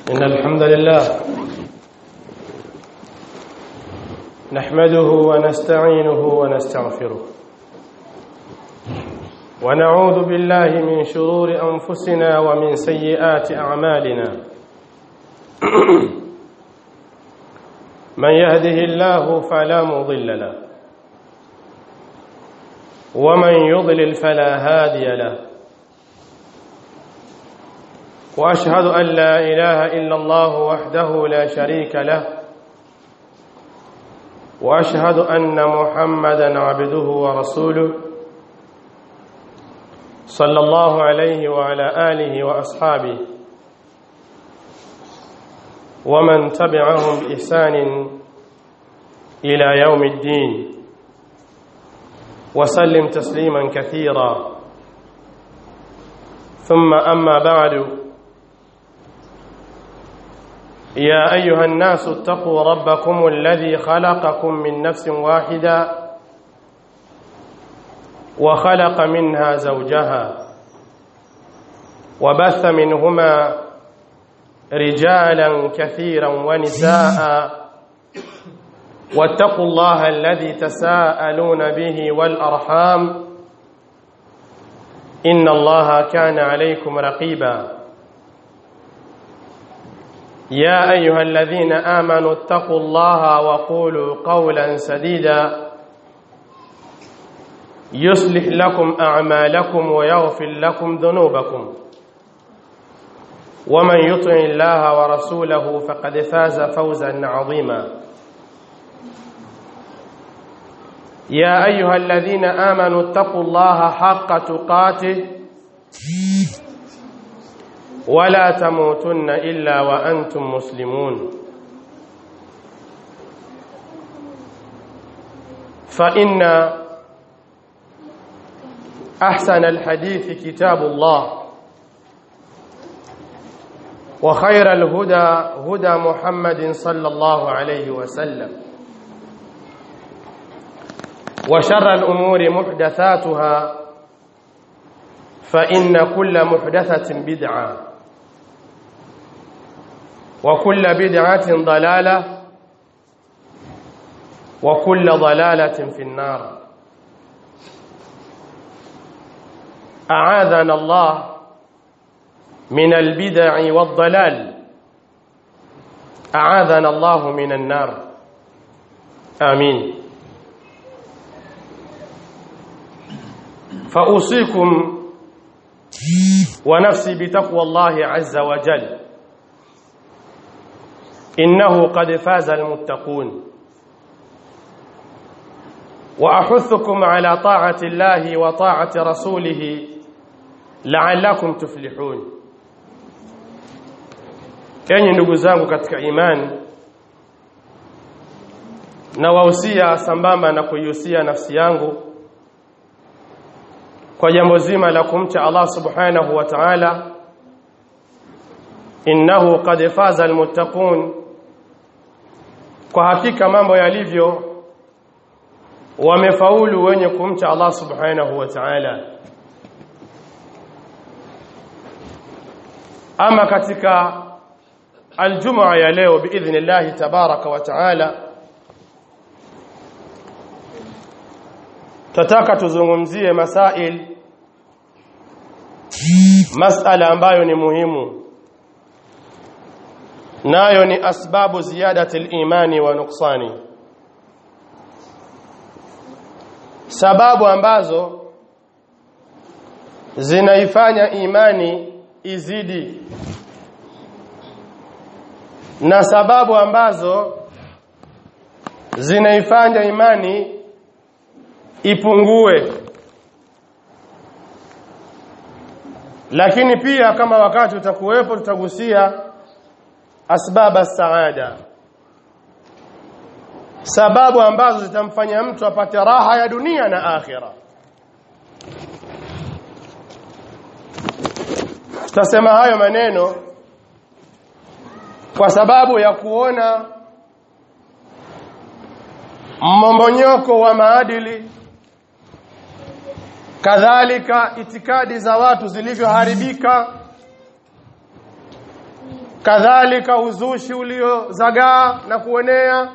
إن الحمد لله نحمده ونستعينه ونستغفره ونعوذ بالله من شرور أنفسنا ومن سيئات أعمالنا من يهده الله فلا مضل له ومن يضلل فلا هادي له واشهد ان لا اله الا الله وحده لا شريك له واشهد ان محمدا عبده ورسوله صلى الله عليه وعلى اله واصحابه ومن تبعهم باحسان الى يوم الدين وسلم تسليما كثيرا ثم اما بعد يا ايها الناس اتقوا ربكم الذي خلقكم من نفس واحده وخلق منها زوجها وبث منهما رجالا كثيرا ونساء واتقوا الله الذي تساءلون به والارحام ان الله كان عليكم رقيبا يا ايها الذين امنوا اتقوا الله وقولوا قولا سديدا يصلح لكم اعمالكم ويغفر لكم ذنوبكم ومن يطع الله ورسوله فقد فاز فوزا عظيما يا ايها الذين امنوا اتقوا الله حق تقاته ولا تموتن الا وانتم مسلمون فان احسن الحديث كتاب الله وخير الهدى هدى محمد صلى الله عليه وسلم وشر الامور محدثاتها فان كل محدثه بدعه وكل بدعة ضلالة وكل ضلالة في النار أعاذنا الله من البدع والضلال أعاذنا الله من النار آمين فأوصيكم ونفسي بتقوى الله عز وجل إنه قد فاز المتقون وأحثكم على طاعة الله وطاعة رسوله لعلكم تفلحون kenyi ndugu zangu katika imani na wahusia sambamba na kuihusia nafsi yangu kwa jambo zima la kumcha Allah subhanahu wa ta'ala innahu qad faza almuttaqun kwa hakika mambo yalivyo wamefaulu wenye kumcha Allah subhanahu wa ta'ala ama katika aljumaa ya leo biidhnillah tabaraka wa ta'ala tataka tuzungumzie masail masala ambayo ni muhimu nayo ni asbabu ziyadati al-imani wa nuqsani sababu ambazo zinaifanya imani izidi na sababu ambazo zinaifanya imani ipungue lakini pia kama wakati utakuwepo tutagusia asbaba saada sababu ambazo zitamfanya mtu apate raha ya dunia na akhira tutasema hayo maneno kwa sababu ya kuona mmomonyoko wa maadili kadhalika itikadi za watu zilivyoharibika kadhalika uzushi uliozagaa na kuenea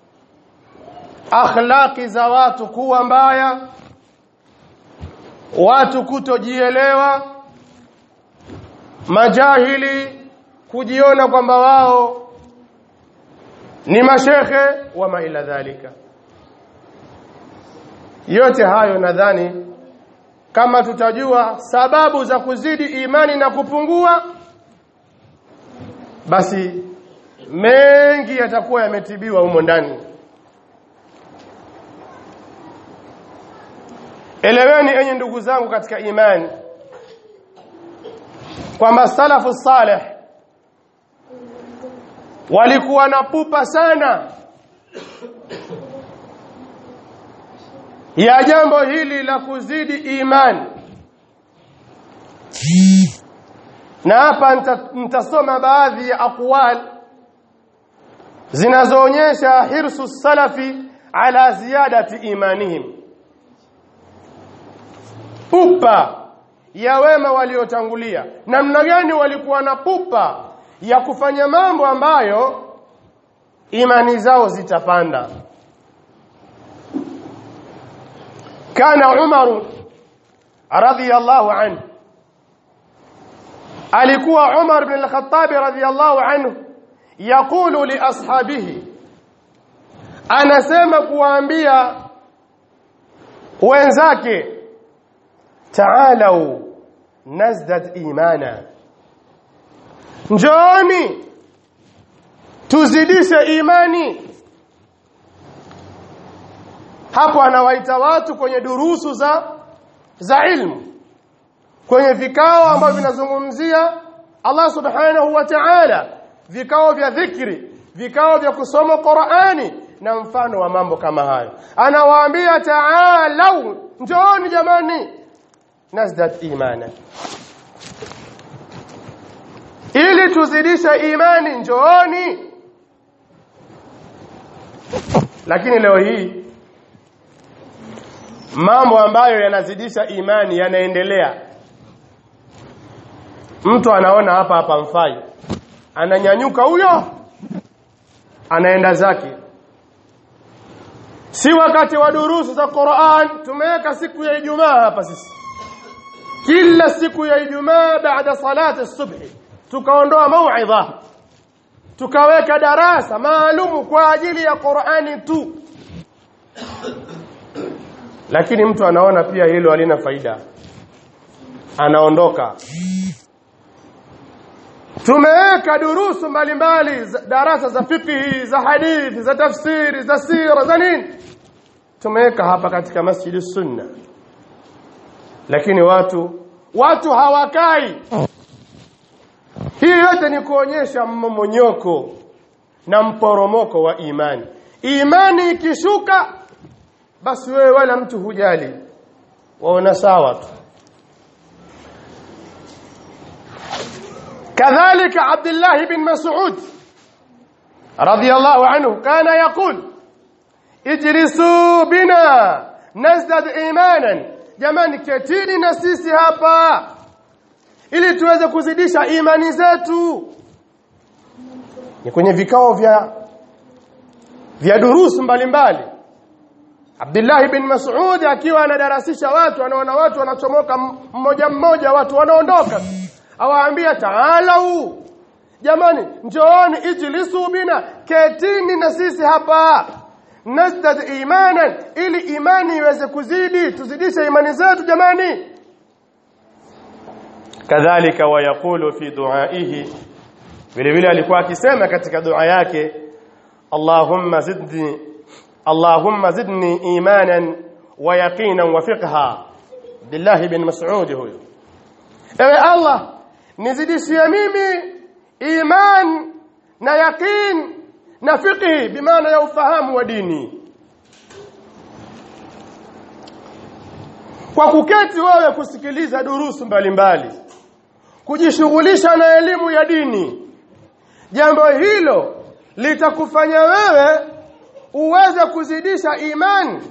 akhlaqi za watu kuwa mbaya watu kutojielewa majahili kujiona kwamba wao ni mashekhe wama ila dhalika yote hayo nadhani kama tutajua sababu za kuzidi imani na kupungua basi mengi yatakuwa yametibiwa humo ndani eleweni enyi ndugu zangu katika imani kwamba salafu saleh walikuwa na pupa sana ya jambo hili la kuzidi imani na hapa nitasoma baadhi ya aqwal zinazoonyesha hirsu salafi ala ziyadati imanihim pupa ya wema waliotangulia namna gani walikuwa na pupa ya kufanya mambo ambayo imani zao zitapanda kana Umar radhiyallahu anhu alikuwa Umar ibn al-Khattab radhiyallahu anhu yakulu li ashabihi anasema kuwaambia wenzake ta'alau nazdad imana njooni tuzidishe imani hapo anawaita watu kwenye durusu za za ilmu kwenye vikao ambavyo vinazungumzia Allah subhanahu wa ta'ala vikao vya dhikri vikao vya kusoma Qur'ani na mfano wa mambo kama hayo anawaambia ta'alau njooni jamani nazdat imana ili tuzidishe imani njooni lakini leo hii mambo ambayo yanazidisha imani yanaendelea mtu anaona hapa hapa mfai ananyanyuka huyo anaenda zake si wakati wa durusu za Qur'an tumeweka siku ya Ijumaa hapa sisi kila siku ya Ijumaa baada salati subhi tukaondoa mauidha tukaweka darasa maalumu kwa ajili ya Qur'ani tu lakini mtu anaona pia hilo halina faida anaondoka tumeweka durusu mbalimbali darasa za fiqhi za hadithi za tafsiri za sira za nini tumeweka hapa katika masjidi sunna lakini watu watu hawakai hii yote ni kuonyesha mmomonyoko na mporomoko wa imani imani ikishuka basi wewe wala mtu hujali waona sawa tu كذلك عبد الله بن مسعود رضي الله عنه كان يقول اجلسوا بنا نزدد ايمانا jamani ketini na sisi hapa ili tuweze kuzidisha imani zetu ni kwenye vikao vya vya durusu mbalimbali Abdullah bin Mas'ud akiwa anadarasisha watu anaona watu wanachomoka mmoja mmoja watu wanaondoka awaambia taalau jamani njooni ijlisu bina ketini na sisi hapa nazdad imanan ili imani iweze kuzidi tuzidishe imani zetu jamani kadhalika wayaqulu fi duaihi vile vile alikuwa akisema katika dua yake Allahumma zidni Allahumma zidni imanan wa yaqinan wa fiqha billahi bin Mas'ud huyo ewe Allah nizidishie mimi iman na yaqin na fiqhi bimaana ya ufahamu wa dini kwa kuketi wewe kusikiliza durusu mbalimbali kujishughulisha na elimu ya dini jambo hilo litakufanya wewe uweze kuzidisha imani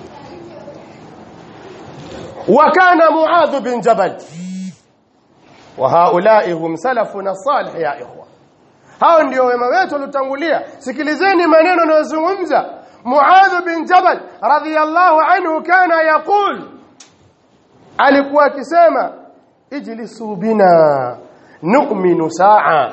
وكان معاذ بن جبل wa haulai hum salafuna salih ya ikhwa hao ndio wema wetu waliotangulia sikilizeni maneno anayozungumza Muadh bin Jabal radhiyallahu anhu kana yaqul alikuwa akisema ijlisu bina nu'minu saa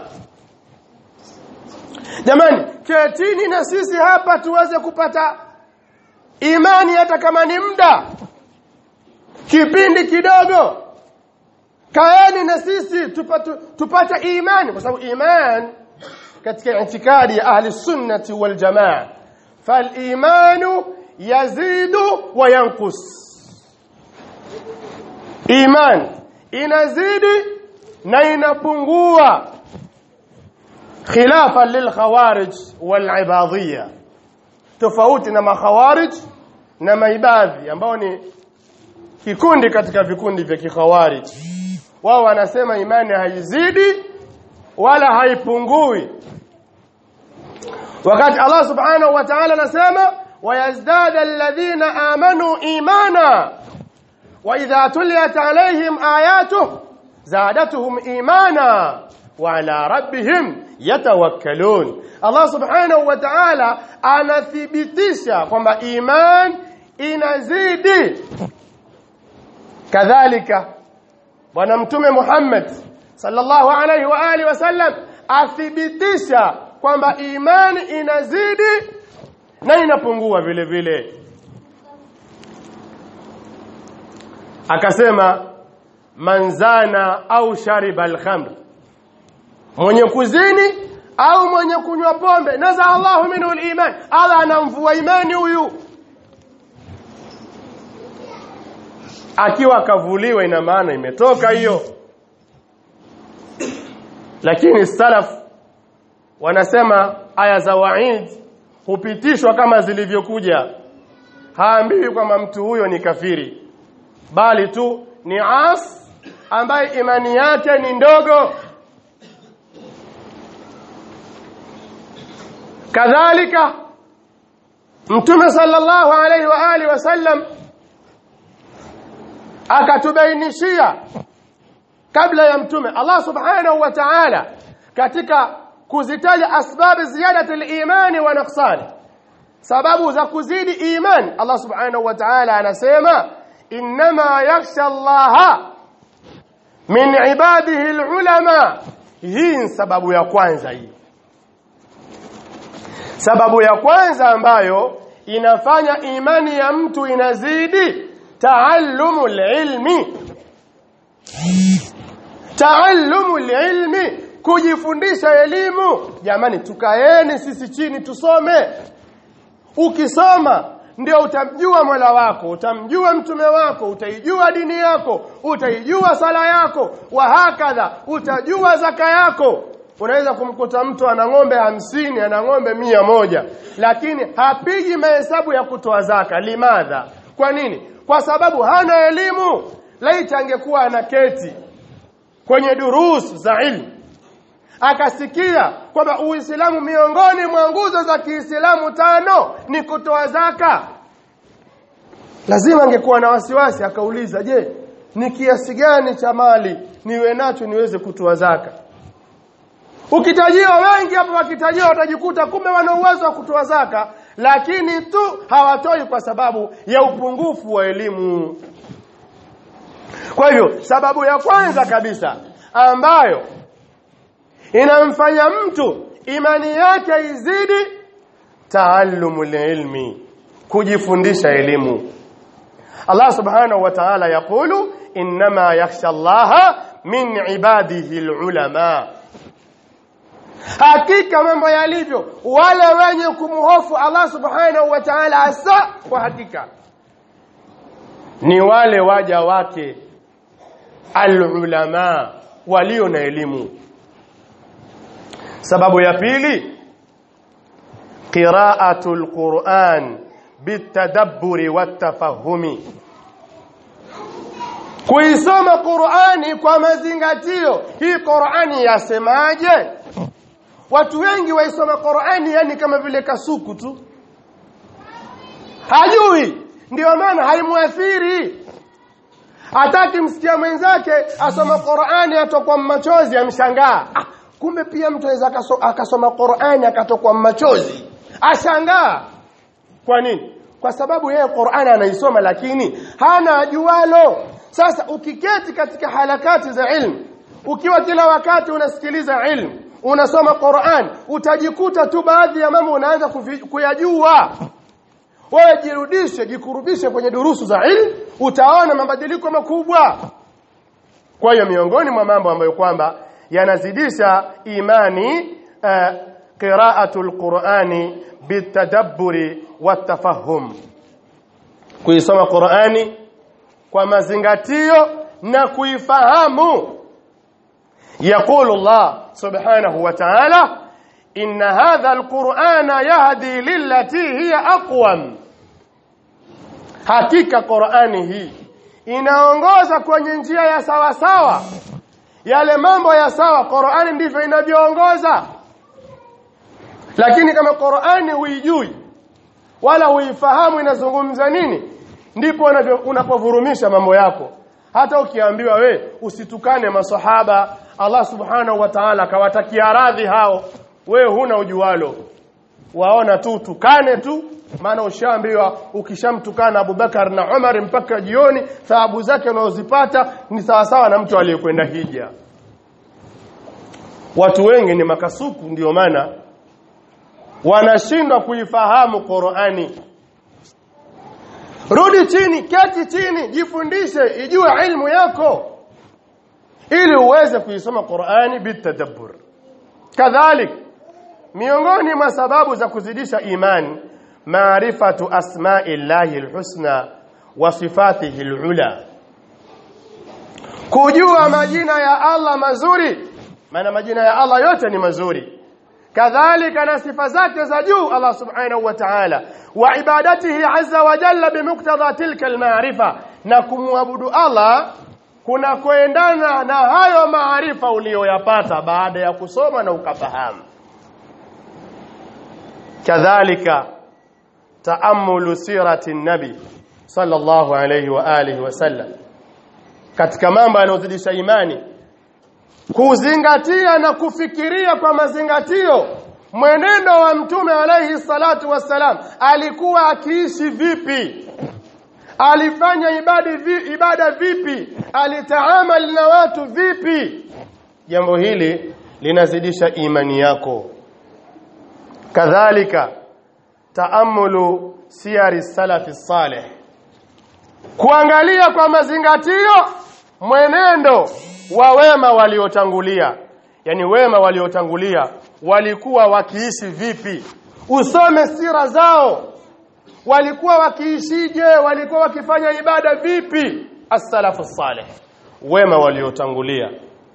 jamani ketini na sisi hapa tuweze kupata imani hata kama ni muda kipindi kidogo kaeni na sisi tupate, tupate imani kwa sababu iman katika itikadi ya ahli sunnati wal jamaa fal imanu yazidu wa yanqus iman inazidi na inapungua khilafa lil khawarij wal ibadiyya tofauti na makhawarij na maibadhi ambao ni kikundi katika vikundi vya kikhawarij wao wanasema imani haizidi wala haipungui wakati Allah subhanahu wa ta'ala anasema wayazdada alladhina amanu imana wa idha tuliyat alaihim ayatuhu zadatuhum imana wa ala rabbihim yatawakkalun Allah subhanahu wa ta'ala anathibitisha kwamba iman inazidi kadhalika bwana mtume Muhammad sallallahu alaihi wa alihi wasallam athibitisha kwamba imani inazidi na inapungua vile vile akasema manzana au shariba alkhamr mwenye kuzini au mwenye kunywa pombe naza Allahu minhu aliman Allah anamvua imani huyu akiwa akavuliwa ina maana imetoka hiyo lakini salaf wanasema aya za waid hupitishwa kama zilivyokuja haambiwi kwamba mtu huyo ni kafiri bali tu ni as ambaye imani yake ni ndogo kadhalika mtume sallallahu alaihi wa alihi wasallam akatubainishia kabla ya mtume Allah subhanahu wa ta'ala katika kuzitaja asbabu ziyadati al-imani wa naqsani sababu za kuzidi iman Allah subhanahu wa ta'ala anasema inma yakhsha Allah min ibadihi al-ulama hii sababu ya kwanza hii sababu ya kwanza ambayo inafanya imani ya mtu inazidi taallumu ilmi taallumu ilmi kujifundisha elimu jamani tukaeni sisi chini tusome ukisoma ndio utamjua Mola wako utamjua mtume wako utaijua dini yako utaijua sala yako wa hakadha utajua zaka yako unaweza kumkuta mtu ana ng'ombe hamsini ana ng'ombe mia moja lakini hapigi mahesabu ya kutoa zaka limadha kwa nini kwa sababu hana elimu laiti angekuwa ana keti kwenye durus za ilmu akasikia kwamba Uislamu miongoni mwa nguzo za Kiislamu tano ni kutoa zaka lazima angekuwa na wasiwasi akauliza je ni kiasi gani cha mali niwe nacho niweze kutoa zaka ukitajiwa wengi hapo wakitajiwa watajikuta kumbe wana uwezo wa kutoa zaka lakini tu hawatoi kwa sababu ya upungufu wa elimu kwa hivyo sababu ya kwanza kabisa ambayo inamfanya mtu imani yake izidi taallumul ilmi kujifundisha elimu Allah subhanahu wa ta'ala yakulu inma yakhsha Allah min ibadihi alulama hakika mambo yalivyo wale wenye kumhofu Allah subhanahu wa ta'ala hasa kwa hakika ni wale waja wake alulama walio na elimu sababu ya pili qira'atul Qur'an bitadabburi watafahumi kuisoma Qur'ani kwa mazingatio hii Qur'ani yasemaje watu wengi waisoma Qur'ani yani kama vile kasuku tu hajui ndio maana haimuathiri hataki msikia mwenzake asoma Qur'ani atokwa machozi amshangaa ah, kumbe pia mtu anaweza akaso, akasoma Qur'ani akatokwa machozi ashangaa kwa nini kwa sababu yeye Qur'ani anaisoma lakini hana ajualo sasa ukiketi katika harakati za ilmu ukiwa kila wakati unasikiliza ilmu unasoma Qur'an utajikuta tu baadhi ya mambo unaanza kuyajua wewe jirudishe jikurubishe kwenye durusu za ilmu utaona mabadiliko makubwa kwa hiyo miongoni mwa mambo ambayo kwamba yanazidisha imani uh, qira'atul qur'ani bitadabburi watafahum kuisoma qur'ani kwa mazingatio na kuifahamu يقول الله سبحانه وتعالى إن هذا القرآن يهدي للتي هي أقوم hakika Qur'ani hii inaongoza kwenye njia ya sawa sawa yale mambo ya sawa Qur'ani ndivyo inavyoongoza lakini kama Qur'ani huijui wala huifahamu inazungumza nini ndipo unapovurumisha mambo yako hata ukiambiwa we usitukane masahaba Allah subhanahu wa ta'ala akawatakia radhi hao we huna ujualo waona tu tukane tu maana ushaambiwa ukishamtukana Abubakar na Umar mpaka jioni thawabu zake unazozipata ni sawa sawa na mtu aliyekwenda hija watu wengi ni makasuku ndio maana wanashindwa kuifahamu Qur'ani rudi chini keti chini jifundishe ijue ilmu yako ili uweze kuisoma Qur'ani bitadabbur kadhalik miongoni mwa sababu za kuzidisha imani maarifatu asma'illahi alhusna wa sifatihi alula kujua majina ya Allah mazuri maana majina ya Allah yote ni mazuri kadhalika na sifa zake za juu Allah subhanahu wa ta'ala wa ibadatihi azza wa jalla bimuktadha tilka almaarifa na kumwabudu Allah kuna kuendana na hayo maarifa uliyoyapata baada ya kusoma na ukafahamu kadhalika taamulu sirati nabi sallallahu alayhi wa alihi wasallam katika mambo yanayozidisha imani kuzingatia na kufikiria kwa mazingatio mwenendo wa mtume alayhi salatu wassalam alikuwa akiishi vipi alifanya ibada vi, ibada vipi alitaamali na watu vipi jambo hili linazidisha imani yako kadhalika taamulu siyari salafi salih kuangalia kwa mazingatio mwenendo wa wema waliotangulia yani wema waliotangulia walikuwa wakiishi vipi usome sira zao walikuwa wakiishije walikuwa wakifanya ibada vipi as-salafu salih wema waliotangulia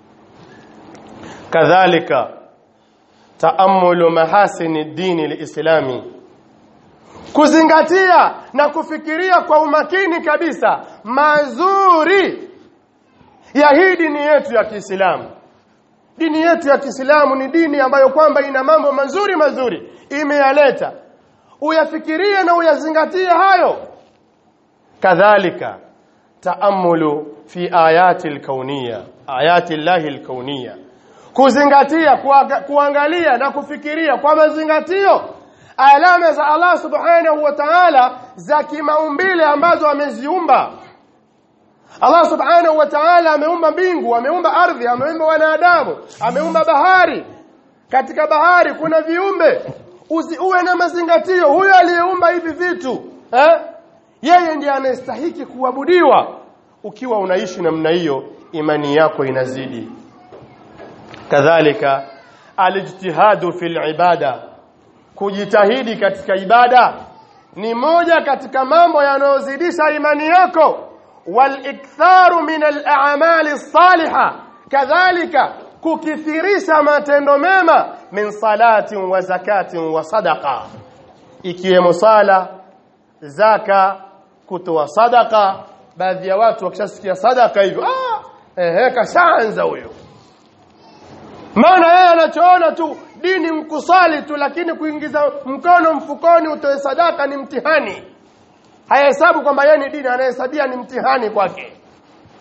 kadhalika taamulu mahasini dini liislami kuzingatia na kufikiria kwa umakini kabisa mazuri ya hii dini yetu ya Kiislamu dini yetu ya Kiislamu ni dini ambayo kwamba ina mambo mazuri mazuri imeyaleta uyafikirie na uyazingatie hayo kadhalika taamulu fi ayati alkauniyya ayati llahi alkauniyya kuzingatia kuangalia na kufikiria kwa mazingatio alama za Allah subhanahu wa ta'ala za kimaumbile ambazo ameziumba Allah subhanahu wa ta'ala ameumba mbingu ameumba ardhi ameumba wanadamu ameumba bahari katika bahari kuna viumbe Uzi, uwe na mazingatio huyo aliyeumba hivi vitu eh? yeye ndiye anayestahiki kuabudiwa ukiwa unaishi namna hiyo imani yako inazidi kadhalika alijtihadu fil ibada kujitahidi katika ibada ni moja katika mambo yanayozidisha imani yako waliktharu min al-a'mali salihah kadhalika kukithirisha matendo mema min salatin wa zakatin wa sadaqa ikiwemo sala zaka kutoa sadaka baadhi ya watu wakishasikia sadaka hivyo ah ehe kashaanza huyo maana yeye anachoona tu dini mkusali tu lakini kuingiza mkono mfukoni utoe sadaka ni mtihani hayahesabu kwamba yeye ni dini anayehesabia ni mtihani kwake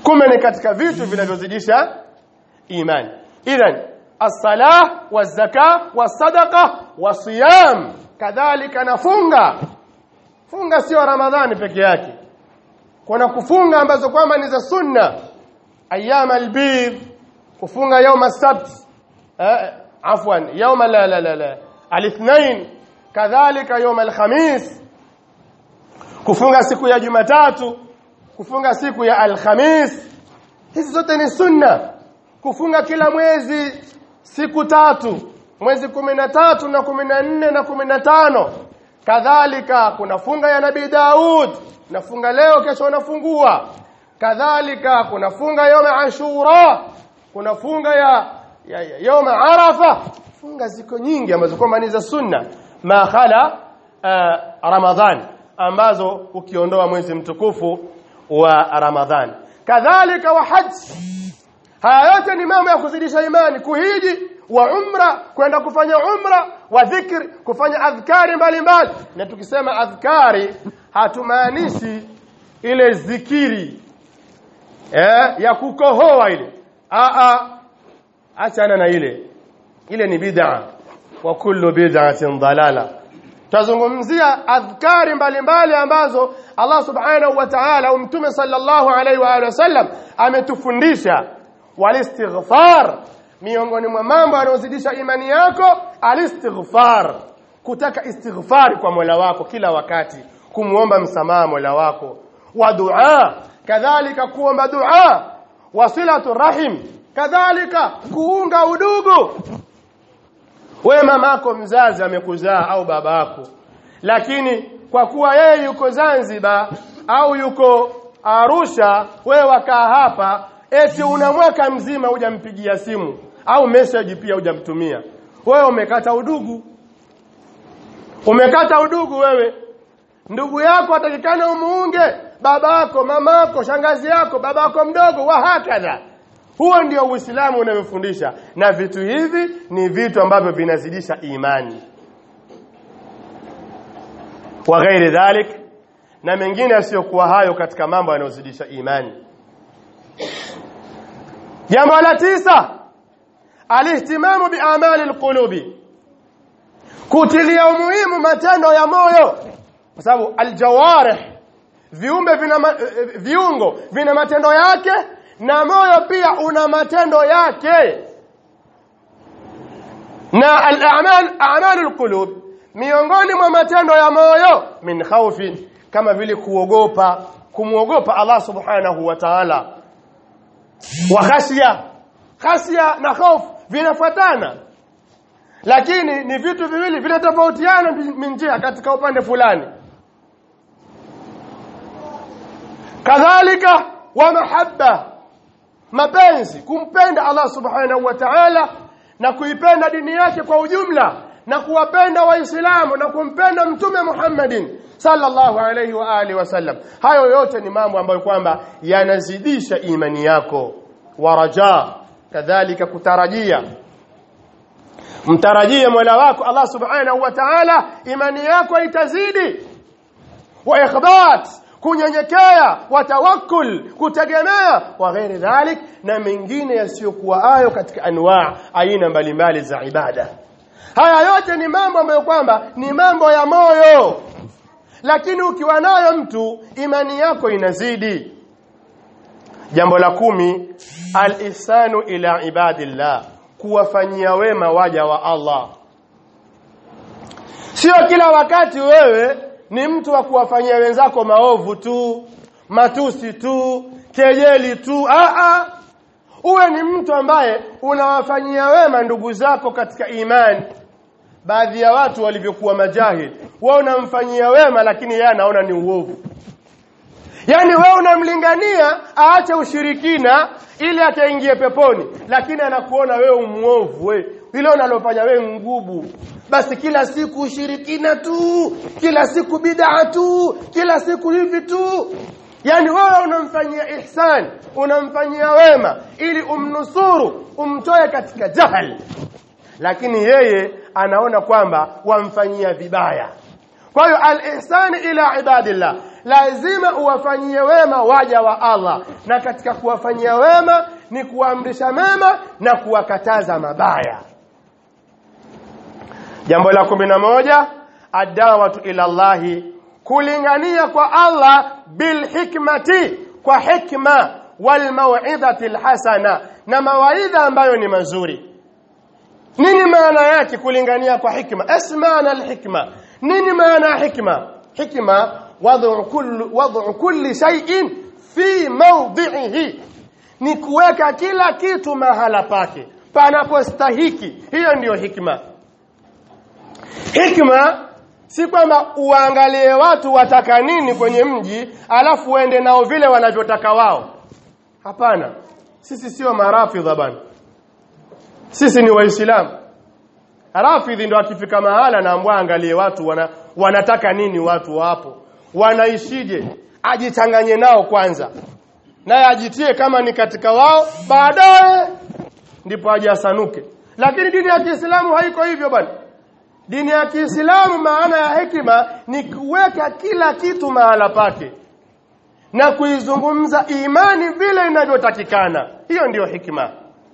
kumbe ni katika vitu vinavyozidisha imani idhan as-salah waz-zakah was-sadaqa was-siyam kadhalika nafunga funga sio ramadhani peke yake kuna kufunga ambazo kwamba ni za sunna ayyam al-bid kufunga يوم السبت eh, afwan يوم la la la la al-ithnain kadhalika يوم الخميس kufunga siku ya Jumatatu kufunga siku ya Alhamis hizi zote ni sunna kufunga kila mwezi siku tatu mwezi kumi na tatu na kumi na nne na kumi na tano kadhalika kuna funga ya Nabii Daud nafunga leo kesho unafungua kadhalika kuna funga yoma Ashura kuna funga ya, ya, ya yoma Arafa funga ziko nyingi ambazo kwamba ni za sunna ma khala uh, Ramadhan ambazo ukiondoa mwezi mtukufu wa Ramadhan kadhalika wa haji haya yote ni mambo ya kuzidisha imani kuhiji wa umra kwenda kufanya umra wa dhikri kufanya adhkari mbalimbali na tukisema adhkari hatumaanishi ile zikiri eh, ya kukohoa ile a a achana na ile ile ni bid'a wa kullu bid'atin dalala tazungumzia adhkari mbalimbali ambazo Allah subhanahu wa ta'ala au mtume sallallahu alaihi wa alihi wasallam ametufundisha walistighfar miongoni mwa mambo yanayozidisha imani yako alistighfar kutaka istighfari kwa Mola wako kila wakati kumuomba msamaha Mola wako wa dua kadhalika kuomba dua wasilatu rahim kadhalika kuunga udugu wewe mamako mzazi amekuzaa au babako lakini kwa kuwa yeye yuko Zanzibar au yuko Arusha wewe wakaa hapa eti una mwaka mzima hujampigia simu au message pia hujamtumia wewe umekata udugu umekata udugu wewe ndugu yako atakikana umuunge babako mamako shangazi yako babako mdogo wa hakadha huo ndio uislamu unavyofundisha na vitu hivi ni vitu ambavyo vinazidisha imani wa ghairi dhalik na mengine yasiyokuwa hayo katika mambo yanayozidisha imani jambo la tisa alihtimamu biamali alqulubi kutilia umuhimu matendo ya moyo kwa sababu aljawarih viumbe vina ma, viungo vina matendo yake na moyo pia una matendo yake na al-a'mal a'malul qulub miongoni mwa matendo ya moyo min khawfin kama vile kuogopa kumuogopa Allah subhanahu wa ta'ala wa khashya khashya na hofu vinafuatana lakini ni vitu viwili vinatofautiana minjia katika upande fulani kadhalika wa mahabba mapenzi kumpenda Allah subhanahu wa ta'ala na kuipenda dini yake kwa ujumla na kuwapenda waislamu na kumpenda mtume Muhammadin sallallahu alayhi wa alihi wasallam hayo yote ni mambo ambayo kwamba yanazidisha imani yako waraja kadhalika kutarajia mtarajie Mola wako Allah subhanahu wa ta'ala imani yako itazidi wa ikhbat kunyenyekea watawakkul kutegemea wa ghairi dhalik na mengine yasiyokuwa ayo katika anwaa aina mbalimbali za ibada haya yote ni mambo ambayo kwamba ni mambo ya moyo lakini ukiwa nayo mtu imani yako inazidi jambo la kumi al-ihsanu ila ibadillah kuwafanyia wema waja wa Allah sio kila wakati wewe ni mtu wa kuwafanyia wenzako maovu tu matusi tu kejeli tu a a uwe ni mtu ambaye unawafanyia wema ndugu zako katika imani baadhi ya watu walivyokuwa majahil wao unamfanyia wema lakini yeye anaona ni uovu yani wewe unamlingania aache ushirikina ili ataingie peponi lakini anakuona wewe umuovu wewe ile unalofanya wewe ngubu basi kila siku ushirikina tu kila siku bid'a tu kila siku hivi tu yani wewe unamfanyia ihsan unamfanyia wema ili umnusuru umtoe katika jahal lakini yeye anaona kwamba wamfanyia vibaya kwa hiyo al-ihsani ila ibadillah lazima uwafanyie wema waja wa Allah na katika kuwafanyia wema ni kuamrisha mema na kuwakataza mabaya jambo la kumi na moja adawatu ila Allahi kulingania kwa Allah bil hikmati kwa hikma wal mau'izati alhasana na mawaidha ambayo ni mazuri nini maana yake kulingania kwa hikma asmana alhikma nini maana ya hikma hikma wad'u kulli wad'u kulli shay'in fi mawdi'ihi ni kuweka kila kitu mahala pake panapostahiki hiyo ndiyo hikma hikma si kwamba uangalie watu wataka nini kwenye mji alafu uende nao vile wanavyotaka wao hapana sisi sio marafidha bana sisi ni waislamu rafidhi ndo akifika mahala naambwa angalie watu wana, wanataka nini watu wapo wanaishije ajichanganye nao kwanza naye ajitie kama ni katika wao baadaye ndipo aje asanuke lakini dini ya Kiislamu haiko hivyo bwana dini ya Kiislamu maana ya hekima ni kuweka kila kitu mahala pake na kuizungumza imani vile inavyotakikana hiyo ndiyo hikima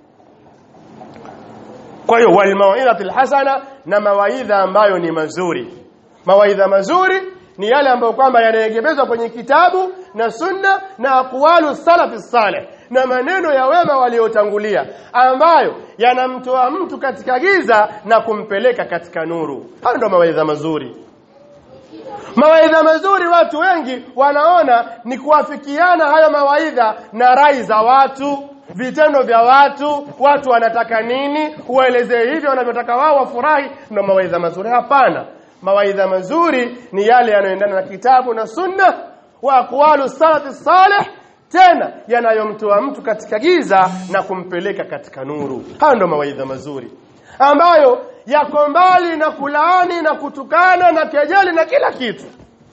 kwa hiyo wal mauidhatil hasana na mawaidha ambayo ni mazuri mawaidha mazuri ni yale ambayo kwamba yanaegemezwa kwenye kitabu na sunna na aqwalu salafi salih na maneno ya wema waliotangulia ambayo yanamtoa mtu katika giza na kumpeleka katika nuru hayo ndio mawaidha mazuri mawaidha mazuri watu wengi wanaona ni kuafikiana hayo mawaidha na rai za watu vitendo vya watu watu wanataka nini uelezee hivyo wanavyotaka wao wafurahi ndio mawaidha mazuri hapana mawaidha mazuri ni yale yanayoendana na kitabu na sunna wa aqwalu salafi salih tena yanayomtoa mtu katika giza na kumpeleka katika nuru hayo ndio mawaidha mazuri ambayo yako mbali na kulaani na kutukana na kejeli na kila kitu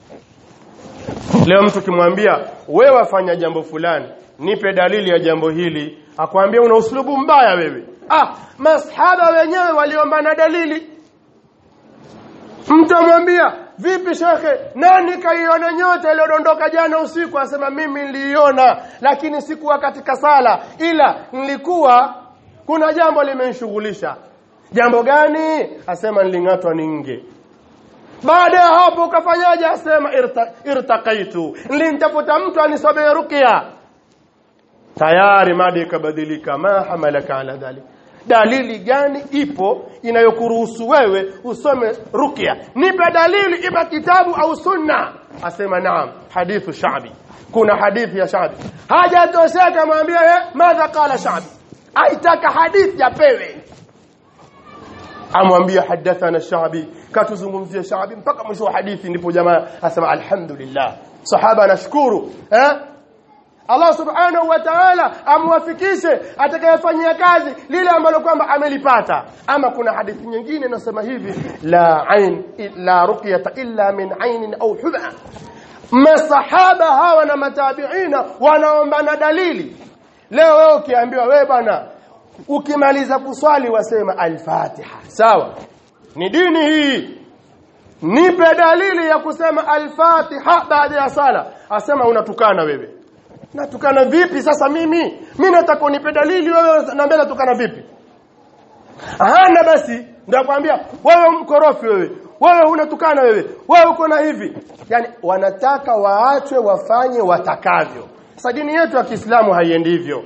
leo mtu kimwambia wewe wafanya jambo fulani nipe dalili ya jambo hili akwambia una uslubu mbaya wewe ah masahaba wenyewe waliomba na dalili mtu amwambia vipi shekhe nani kaiona nyota iliyodondoka jana usiku asema mimi niliiona lakini sikuwa katika sala ila nilikuwa kuna jambo limenishughulisha jambo gani asema niling'atwa ninge baada ya hapo ukafanyaje asema irta, irtaqaitu nilimtafuta mtu anisomee ruqya tayari mada ikabadilika ma hamalaka ala dhalik dalili gani ipo inayokuruhusu wewe usome ruqya nipe dalili iba kitabu au sunna asema naam hadithu shabi kuna hadithi ya shabi hajatosheka mwambie eh madha qala shabi aitaka hadithi yapewe amwambia hadathana shabi katuzungumzia shabi mpaka mwisho wa hadithi ndipo jamaa asema alhamdulillah sahaba anashukuru eh Allah subhanahu wa ta'ala amwafikishe atakayefanyia kazi lile ambalo kwamba amelipata ama kuna hadithi nyingine inasema hivi la ain la ruqyata illa min ainin au hudha masahaba hawa na matabiina wanaomba na dalili leo wewe ukiambiwa wewe bwana ukimaliza kuswali wasema al-Fatiha sawa ni dini hii nipe dalili ya kusema al-Fatiha baada ya sala asema unatukana wewe natukana vipi sasa mimi mimi nataka unipe dalili wewe naambia natukana vipi hana basi ndio kwambia wewe mkorofi wewe wewe unatukana wewe wewe uko na hivi yani wanataka waachwe wafanye watakavyo sasa dini yetu ya Kiislamu haiendi hivyo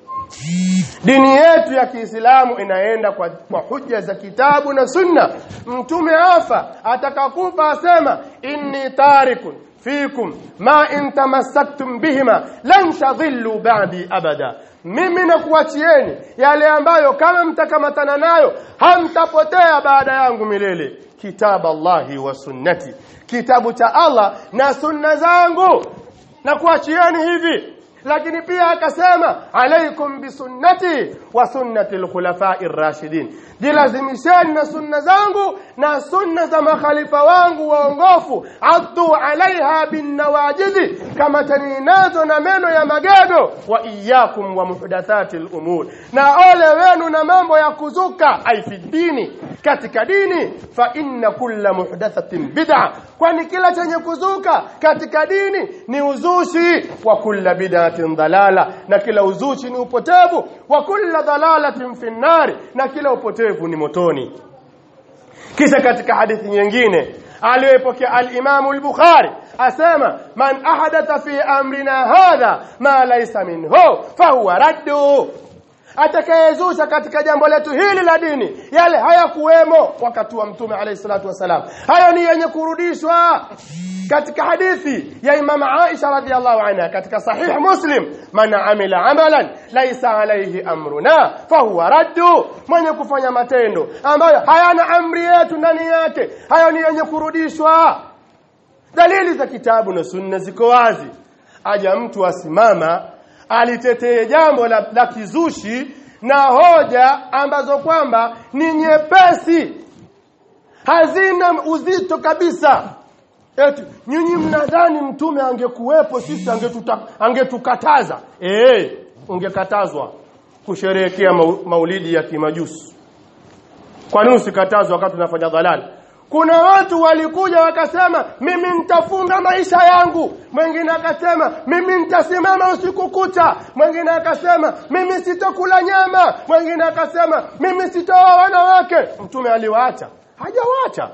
dini yetu ya Kiislamu inaenda kwa, kwa hujja za kitabu na sunna mtume afa atakakufa asema inni tarikun fikum ma in tamassaktum bihima lan tadhillu ba'di abada mimi nakuachieni yale ambayo kama mtakamatana nayo hamtapotea baada yangu milele kitabu Allahi wa sunnati kitabu cha Allah na sunna zangu na kuachieni hivi lakini pia akasema alaikum bisunnati wa sunnati alkhulafai rashidin jilazimisheni na sunna zangu na sunna za makhalifa wangu waongofu addu alaiha binnawajidi kama taninazo na meno ya magego wa iyyakum wa muhdathati al-umur na ole wenu na mambo ya kuzuka ai fi dini katika dini fa inna kulla muhdathatin bid'a kwani kila chenye kuzuka katika dini ni uzushi wa kulla bid'atin dalala na kila uzushi ni upotevu wa kulla dalalatin fi nnari na kila upotevu ni motoni kisha katika hadithi nyingine aliyopokea al-Imam al-Bukhari asema man ahadatha fi amrina hadha ma laysa minhu fahuwa raddu atakayezusha katika jambo letu hili la dini yale hayakuwemo wakati wa mtume alayhi salatu wasalam hayo ni yenye kurudishwa katika hadithi ya Imam Aisha radhiallahu anha katika sahih Muslim man amila amalan laysa alayhi amruna fahuwa raddu mwenye kufanya matendo ambayo hayana amri yetu ndani yake hayo ni yenye kurudishwa dalili za kitabu na sunna ziko wazi aja mtu asimama alitetee jambo la, la kizushi na hoja ambazo kwamba ni nyepesi hazina uzito kabisa eti nyinyi mnadhani mtume angekuwepo sisi angetuta, angetukataza eh ungekatazwa kusherehekea maulidi ya kimajusi kwa nini usikatazwa wakati unafanya dhalali kuna watu walikuja wakasema mimi nitafunga maisha yangu mwingine akasema mimi nitasimama usiku kucha mwingine akasema mimi sitokula nyama mwingine akasema mimi sitoa wanawake mtume aliwaacha hajawaacha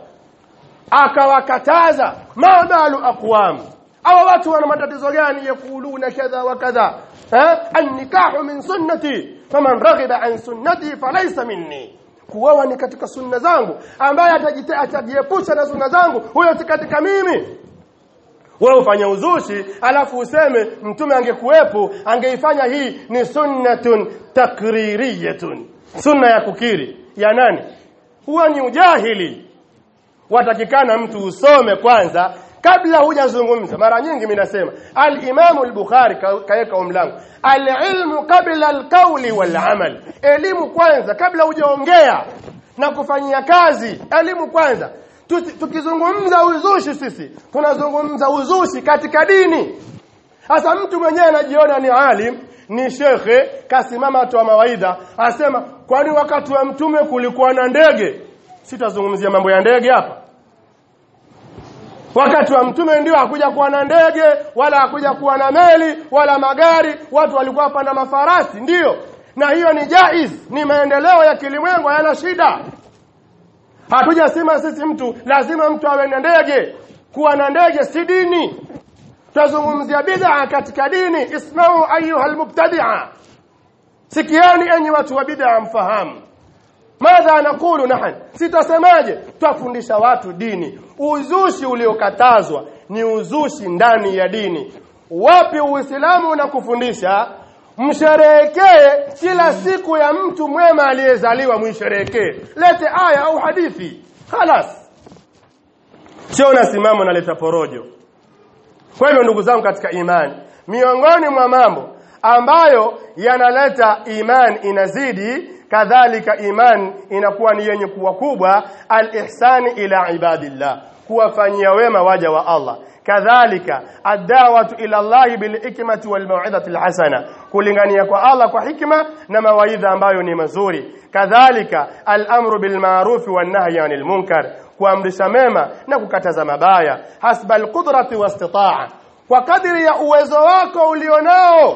akawakataza mabalu aqwam awa watu wana matatizo gani yakuluna kadha wa kadha eh an-nikahu min sunnati faman raghiba an sunnati falaysa minni kuoa ni katika sunna zangu ambaye atajiepusha na sunna zangu huyo si katika mimi wewe ufanye uzushi alafu useme mtume angekuwepo angeifanya hii ni sunnatun takririyatun sunna ya kukiri ya nani huwa ni ujahili watakikana mtu usome kwanza kabla hujazungumza mara nyingi mimi nasema al-Imam al-Bukhari kaweka umlango al-ilmu qabla al-qawli wal-amal elimu kwanza kabla hujaongea na kufanyia kazi elimu kwanza tukizungumza uzushi sisi tunazungumza uzushi katika dini sasa mtu mwenyewe anajiona ni alim ni shekhe kasimama atoa mawaidha asema kwani wakati wa mtume kulikuwa na ndege sitazungumzia mambo ya ndege hapa wakati wa mtume ndio hakuja kuwa na ndege wala hakuja kuwa na meli wala magari watu walikuwa wapanda mafarasi ndiyo na hiyo ni jaiz ni maendeleo ya kilimwengu hayana shida hatujasema sisi mtu lazima mtu awe na ndege kuwa na ndege si dini tutazungumzia bid'a katika dini ismau ayuha almubtadi'a sikiani enyi watu wa bid'a mfahamu madha nakulu nahan sitasemaje twafundisha watu dini uzushi uliokatazwa ni uzushi ndani ya dini wapi uislamu unakufundisha msherehekee kila siku ya mtu mwema aliyezaliwa muisherehekee lete aya au hadithi khalas sio unasimama unaleta porojo kwa hivyo ndugu zangu katika imani miongoni mwa mambo ambayo yanaleta imani inazidi kadhalika iman inakuwa ni yenye kuwa kubwa al-ihsani ila ibadillah kuwafanyia wema waja wa Allah kadhalika ad-da'watu ila Allah bil hikmati wal mau'izati al-hasana kulingania kwa Allah kwa hikma na mawaidha ambayo ni mazuri kadhalika al-amru bil ma'ruf wan nahyi 'anil munkar kuamrisha mema na kukataza mabaya hasba al-qudrati wastita'a kwa kadiri ya uwezo wako ulionao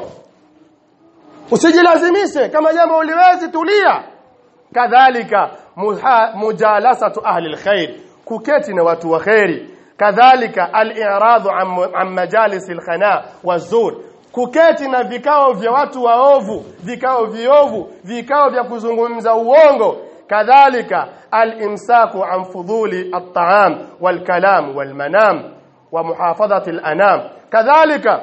usijilazimishe kama jambo uliwezi tulia kadhalika mujalasatu ahli alkhair kuketi na watu wa khairi kadhalika al-i'radu an majalis al-khana wazur kuketi na vikao vya watu waovu vikao viovu vikao vya kuzungumza uongo kadhalika al-imsaku an fuduli at-ta'am wal-kalam wal-manam wa muhafadhati al-anam kadhalika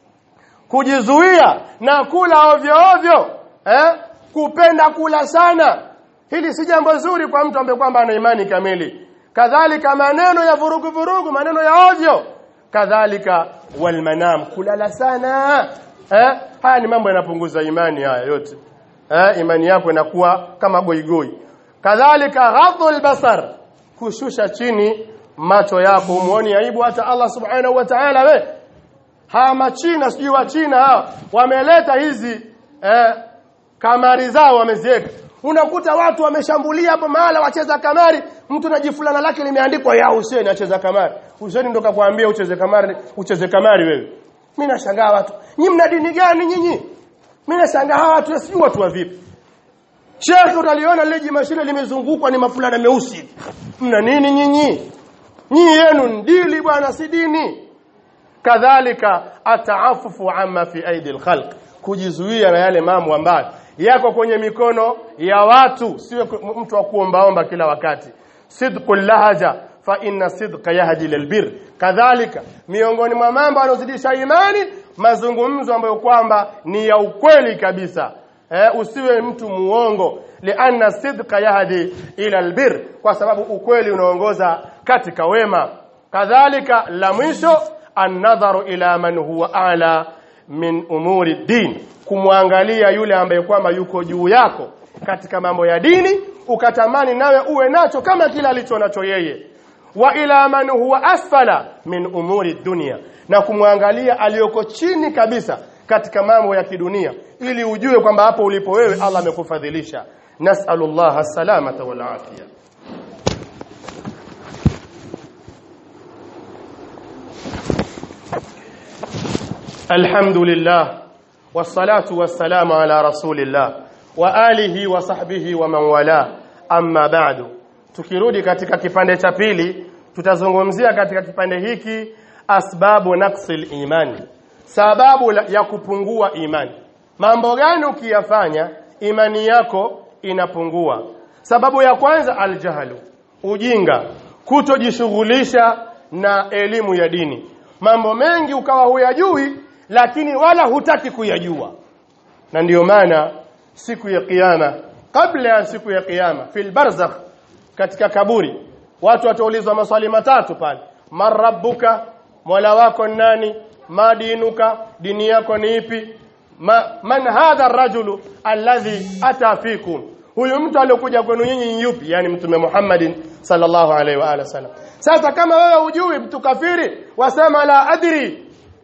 kujizuia na kula ovyo ovyo eh kupenda kula sana hili si jambo zuri kwa mtu ambaye kwamba ana imani kamili kadhalika maneno ya vurugu vurugu maneno ya ovyo kadhalika walmanam kulala sana eh haya ni mambo yanapunguza imani haya yote eh imani yako inakuwa kama goigoi kadhalika ghadhul basar kushusha chini macho yako umuoni aibu hata Allah subhanahu wa ta'ala we hawa machina sijui wa China hawa wameleta hizi eh, kamari zao wameziweka unakuta watu wameshambulia hapo mahala wacheza kamari mtu na jifulana lake limeandikwa ya Hussein acheza kamari Hussein ndo kakwambia ucheze kamari ucheze kamari wewe mimi nashangaa watu nyinyi mna dini gani nyinyi mimi nashangaa hawa watu sijui watu wa vipi Sheikh utaliona lile jimashine limezungukwa ni mafulana meusi mna nini nyinyi nyinyi yenu ndili bwana si dini kadhalika ataafufu amma fi aidi alkhalq kujizuia na yale mambo ambayo yako kwenye mikono ya watu siwe mtu wa kuombaomba kila wakati sidqul lahaja fa inna sidqa yahdi lilbir kadhalika miongoni mwa mambo yanozidisha imani mazungumzo ambayo kwamba ni ya ukweli kabisa eh, usiwe mtu muongo lianna sidqa yahdi ila albir kwa sababu ukweli unaongoza katika wema kadhalika la mwisho an-nadharu ila man huwa a'la min umuri din kumwangalia yule ambaye kwamba yuko juu yako katika mambo ya dini ukatamani nawe uwe nacho kama kila alicho nacho yeye wa ila man huwa asfala min umuri dunia na kumwangalia aliyoko chini kabisa katika mambo ya kidunia ili ujue kwamba hapo ulipo wewe Allah amekufadhilisha nas'alullaha salamata wal afia الحمد لله والصلاة والسلام على رسول الله وآله وصحبه ومن والاه أما بعد tukirudi katika kipande cha pili tutazungumzia katika kipande hiki asbabu naqsil imani sababu ya kupungua imani mambo gani ukiyafanya imani yako inapungua sababu ya kwanza aljahlu ujinga kutojishughulisha na elimu ya dini mambo mengi ukawa huyajui lakini wala hutaki kuyajua na ndiyo maana siku ya kiyama kabla ya siku ya kiyama fil barzakh katika kaburi watu wataulizwa maswali matatu pale marabbuka mola wako nani madinuka dini yako ni ipi Ma, man hadha rajulu alladhi ata fikum huyu mtu aliyokuja kwenu nyinyi yupi yani mtume Muhammadin sallallahu alaihi wa alihi wasallam sasa kama wewe hujui mtu kafiri wasema la adri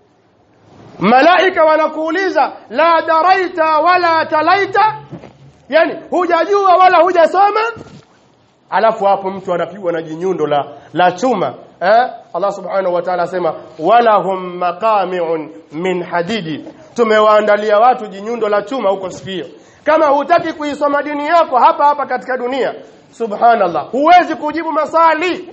malaika wanakuuliza la daraita wala talaita yani hujajua wala hujasoma alafu hapo mtu anapigwa na jinyundo la la chuma eh Allah subhanahu wa ta'ala asema wala hum maqami'un min hadidi tumewaandalia watu jinyundo la chuma huko sikio kama hutaki kuisoma dini yako hapa hapa katika dunia subhanallah huwezi kujibu maswali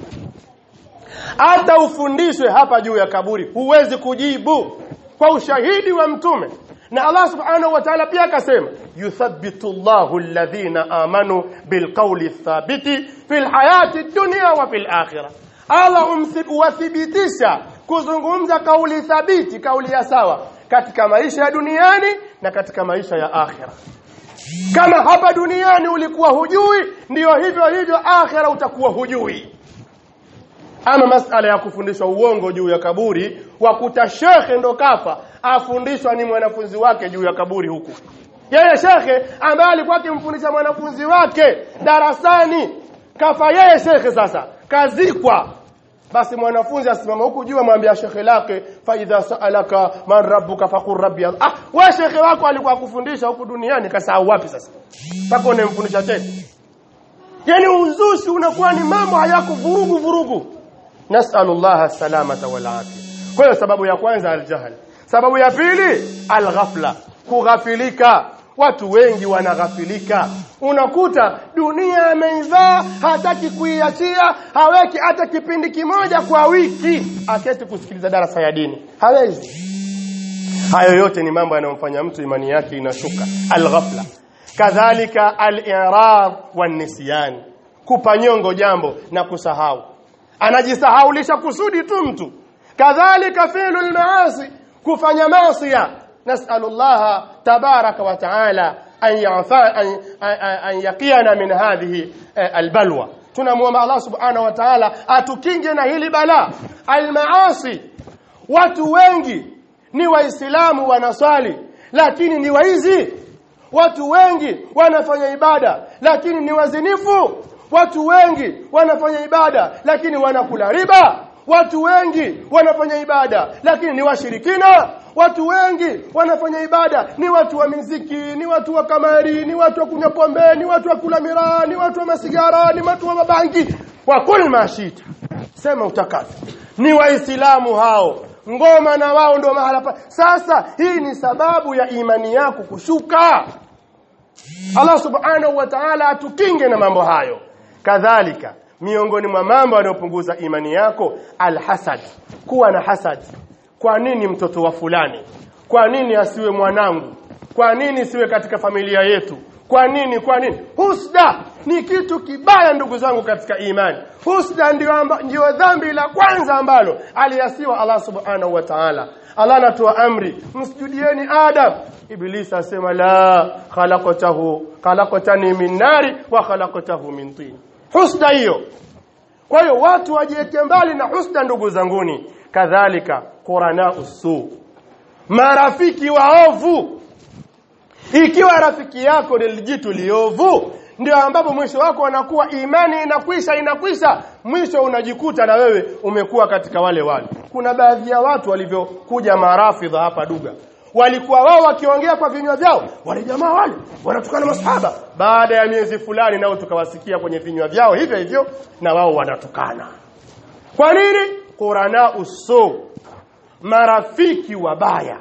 hata ufundishwe hapa juu ya kaburi huwezi kujibu kwa ushahidi wa mtume na Allah subhanahu wa ta'ala pia akasema yuthabbitu Allahu alladhina amanu bilqawli thabiti fil hayati dunya wa fil akhirah Allah umthibitisha kuzungumza kauli thabiti kauli ya sawa katika maisha ya duniani na katika maisha ya akhira kama hapa duniani ulikuwa hujui ndiyo hivyo hivyo akhira utakuwa hujui ama masala ya kufundishwa uongo juu ya kaburi wakuta shekhe ndo kafa afundishwa ni mwanafunzi wake juu ya kaburi huku yeye shekhe ambaye alikuwa akimfundisha mwanafunzi wake darasani kafa yeye shekhe sasa kazikwa basi mwanafunzi asimama huku juu amwambia shekhe lake fa idha saalaka man rabbuka faqur rabbi Allah. ah wewe shekhe wako alikuwa akufundisha huku duniani kasahau wapi sasa mpaka unemfundisha tena yani uzushi unakuwa ni mambo hayako vurugu vurugu nasallallahu salamata wal afia kwa hiyo sababu ya kwanza aljahl sababu ya pili alghafla kughafilika watu wengi wanaghafilika unakuta dunia ameivaa hataki kuiachia haweki hata kipindi kimoja kwa wiki aketi kusikiliza darasa ya dini hawezi hayo yote ni mambo yanayomfanya mtu imani yake inashuka alghafla kadhalika al-i'rad wan-nisyan kupanyongo jambo na kusahau anajisahaulisha kusudi tu mtu kadhalika fi'lul maasi kufanya maasi نسأل الله تبارك وتعالى أن يعفى أن, أن يقينا من هذه البلوى tunamwomba Allah subhanahu wa ta'ala atukinge na hili bala almaasi watu wengi ni waislamu wanaswali lakini ni waizi watu wengi wanafanya ibada lakini ni wazinifu watu wengi wanafanya ibada lakini wanakula riba watu wengi wanafanya ibada lakini ni washirikina watu wengi wanafanya ibada ni watu wa miziki ni watu wa kamari ni watu wa kunywa pombe ni watu wa kula miraa ni watu wa masigara ni watu wa mabangi wa kul mashita sema utakavyo ni waislamu hao ngoma na wao ndio mahala pa sasa hii ni sababu ya imani yako kushuka Allah subhanahu wa ta'ala atukinge na mambo hayo kadhalika miongoni mwa mambo yanayopunguza imani yako alhasad kuwa na hasad kwa nini mtoto wa fulani kwa nini asiwe mwanangu kwa nini siwe katika familia yetu kwa nini kwa nini husda ni kitu kibaya ndugu zangu katika imani husda ndio amba, ndio dhambi la kwanza ambalo aliasiwa Allah subhanahu wa ta'ala Allah anatoa amri msijudieni Adam Ibilisi asema la khalaqatahu khalaqatani min nari wa khalaqatahu min tin husda hiyo kwa hiyo watu wajiweke mbali na husda ndugu zanguni kadhalika qurana usu marafiki waovu ikiwa rafiki yako ni jitu liovu ndio ambapo mwisho wako wanakuwa imani inakwisha inakwisha mwisho unajikuta na wewe umekuwa katika wale wale kuna baadhi ya watu walivyokuja marafidha hapa duga walikuwa wao wakiongea kwa vinywa vyao wale jamaa wale wanatukana masahaba baada ya miezi fulani nao tukawasikia kwenye vinywa vyao hivyo hivyo na wao wanatukana kwa nini qurana uso marafiki wabaya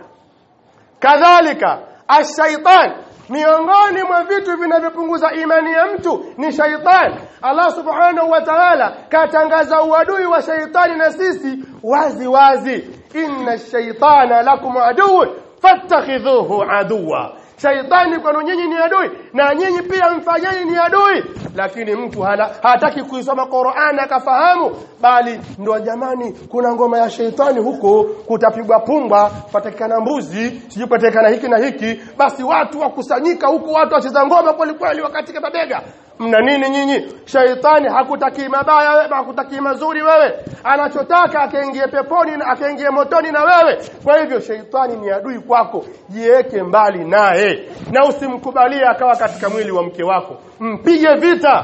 kadhalika ashaitan miongoni mwa vitu vinavyopunguza imani ya mtu ni shaitan Allah subhanahu wa ta'ala katangaza uadui wa shaitani na sisi wazi wazi inna shaitana lakum aduwwun fattakhidhuhu aduwa shaitani kwenu nyinyi ni adui na nyinyi pia mfanyeni ni adui lakini mtu hala, hataki kuisoma Qur'an akafahamu bali ndo jamani kuna ngoma ya shaitani huko kutapigwa pumba patakana mbuzi sijui patakana hiki na hiki basi watu wakusanyika huko watu wacheza ngoma kweli kweli wakati mabega mna nini nyinyi shaitani hakutaki mabaya wewe hakutaki mazuri wewe anachotaka akaingie peponi na akaingie motoni na wewe kwa hivyo shaitani ni adui kwako jiweke mbali naye na usimkubalie akawa katika mwili wa mke wako mpige vita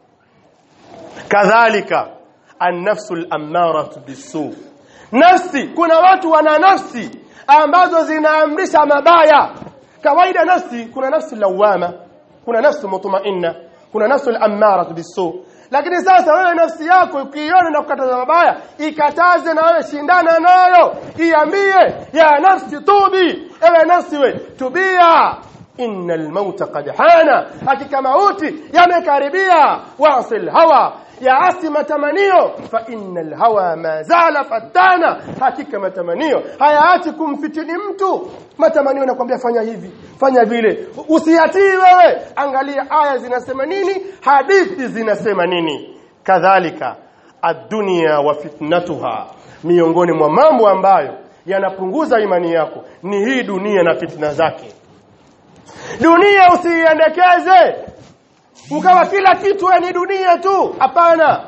kadhalika an-nafsu al-ammaratu bisu nafsi kuna watu wana nafsi ambazo zinaamrisha mabaya kawaida nafsi kuna nafsi lawama kuna nafsi mutmainna kuna nafsi al-ammara bisu lakini sasa wewe nafsi yako ukiiona na kukataza mabaya ikataze na wewe shindana nayo iambie ya nafsi tubi ewe nafsi we tubia innal mauta qad hana hakika mauti yamekaribia wasil hawa yaasi matamanio fa innal hawa ma zala fatana hakika matamanio hayaachi kumfitini mtu matamanio nakwambia fanya hivi fanya vile usiatii wewe angalia aya zinasema nini hadithi zinasema nini kadhalika ad-dunya wa fitnatuha miongoni mwa mambo ambayo yanapunguza imani yako ni hii dunia na fitna zake dunia usiiendekeze ukawa kila kitu ni dunia tu hapana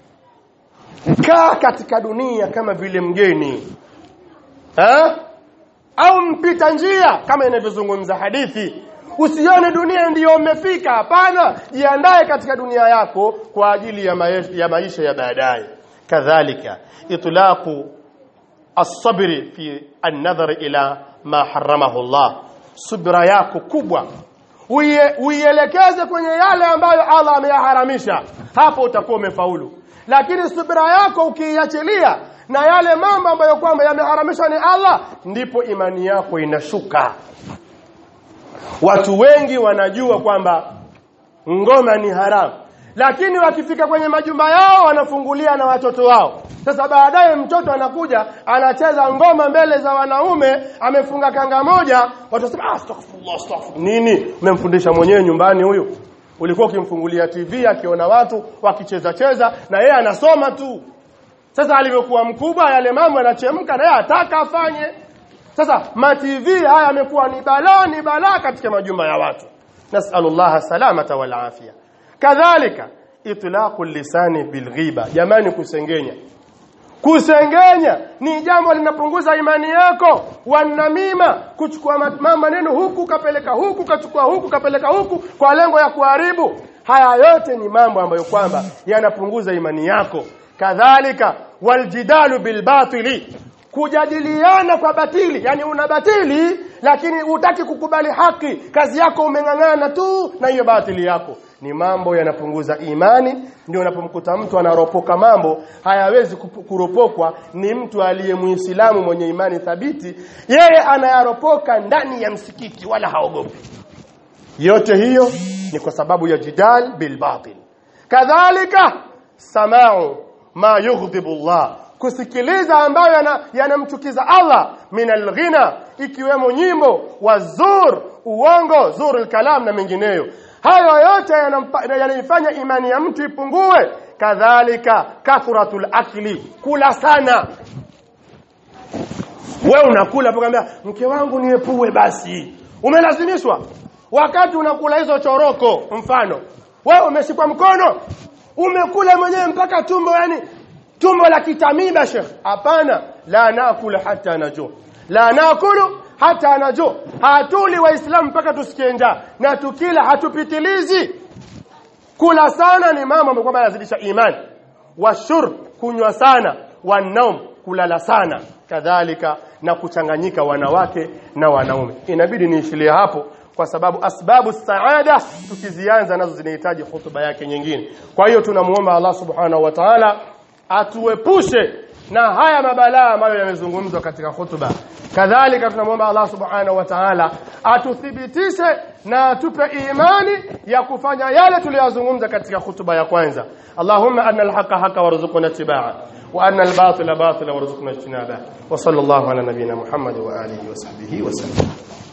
kaa katika dunia kama vile mgeni ha? au mpita njia kama inavyozungumza hadithi usione dunia ndiyo umefika hapana jiandae katika dunia yako kwa ajili ya, maisha, ya maisha ya baadaye kadhalika itlaqu as-sabri fi an-nadhar ila ma haramahu Allah subra yako kubwa uielekeze kwenye yale ambayo Allah ameyaharamisha hapo utakuwa umefaulu lakini subira yako ukiiachilia na yale mambo ambayo kwamba yameharamishwa ni Allah ndipo imani yako inashuka watu wengi wanajua kwamba ngoma ni haramu lakini wakifika kwenye majumba yao wanafungulia na watoto wao sasa baadaye mtoto anakuja anacheza ngoma mbele za wanaume amefunga kanga moja watu wasema astaghfirullah astaghfirullah nini umemfundisha mwenyewe nyumbani huyo ulikuwa ukimfungulia TV akiona watu wakicheza cheza na yeye anasoma tu sasa alivyokuwa mkubwa yale mambo yanachemka na yeye ataka afanye sasa ma TV haya yamekuwa ni balaa ni balaa katika majumba ya watu nasallallahu salamata wal afia kadhalika itlaqu lisani bilghiba jamani kusengenya kusengenya ni jambo linapunguza imani yako wanamima kuchukua ma- maneno huku kapeleka huku kachukua huku kapeleka huku kwa lengo ya kuharibu haya yote ni mambo ambayo kwamba yanapunguza imani yako kadhalika waljidalu bilbatili kujadiliana kwa batili yani una batili lakini hutaki kukubali haki kazi yako umeng'ang'ana tu na hiyo batili yako ni mambo yanapunguza imani ndio unapomkuta mtu anaropoka mambo hayawezi kupu- kuropokwa ni mtu aliye muislamu mwenye imani thabiti yeye anayaropoka ndani ya msikiti wala haogopi yote hiyo ni kwa sababu ya jidal bil batil kadhalika samau ma yughdhibu Allah kusikiliza ambayo yana- yanamchukiza Allah min alghina ikiwemo nyimbo wa zur uongo zur kalam na mengineyo hayo yote yanampa- yanaifanya imani ya mtu ipungue kadhalika kathratul akli kula sana wewe unakula hapo kaambia mke wangu niepue basi umelazimishwa wakati unakula hizo choroko mfano wewe umeshikwa mkono umekula mwenyewe mpaka tumbo yani tumbo la kitamiba shekh hapana la nakula hata najua la nakulu hata najua hatuli waislamu mpaka tusikie njaa na tukila hatupitilizi kula sana ni mama ambayo kwamba yanazidisha imani washur kunywa sana wanaum kulala sana kadhalika na kuchanganyika wanawake na wanaume inabidi niishilie hapo kwa sababu asbabu saada tukizianza nazo zinahitaji hutuba yake nyingine kwa hiyo tunamuomba Allah subhanahu wa ta'ala atuepushe na haya mabalaa ambayo yamezungumzwa katika hutuba kadhalika tunamwomba Allah subhanahu wa ta'ala atuthibitishe na atupe imani ya kufanya yale tuliyozungumza katika hutuba ya kwanza Allahumma anna al-haqqa haqqa warzuqna ittiba'a wa anna al-batila batila warzuqna ijtinaba wa sallallahu ala nabiyyina Muhammad wa alihi wa sahbihi wa sallam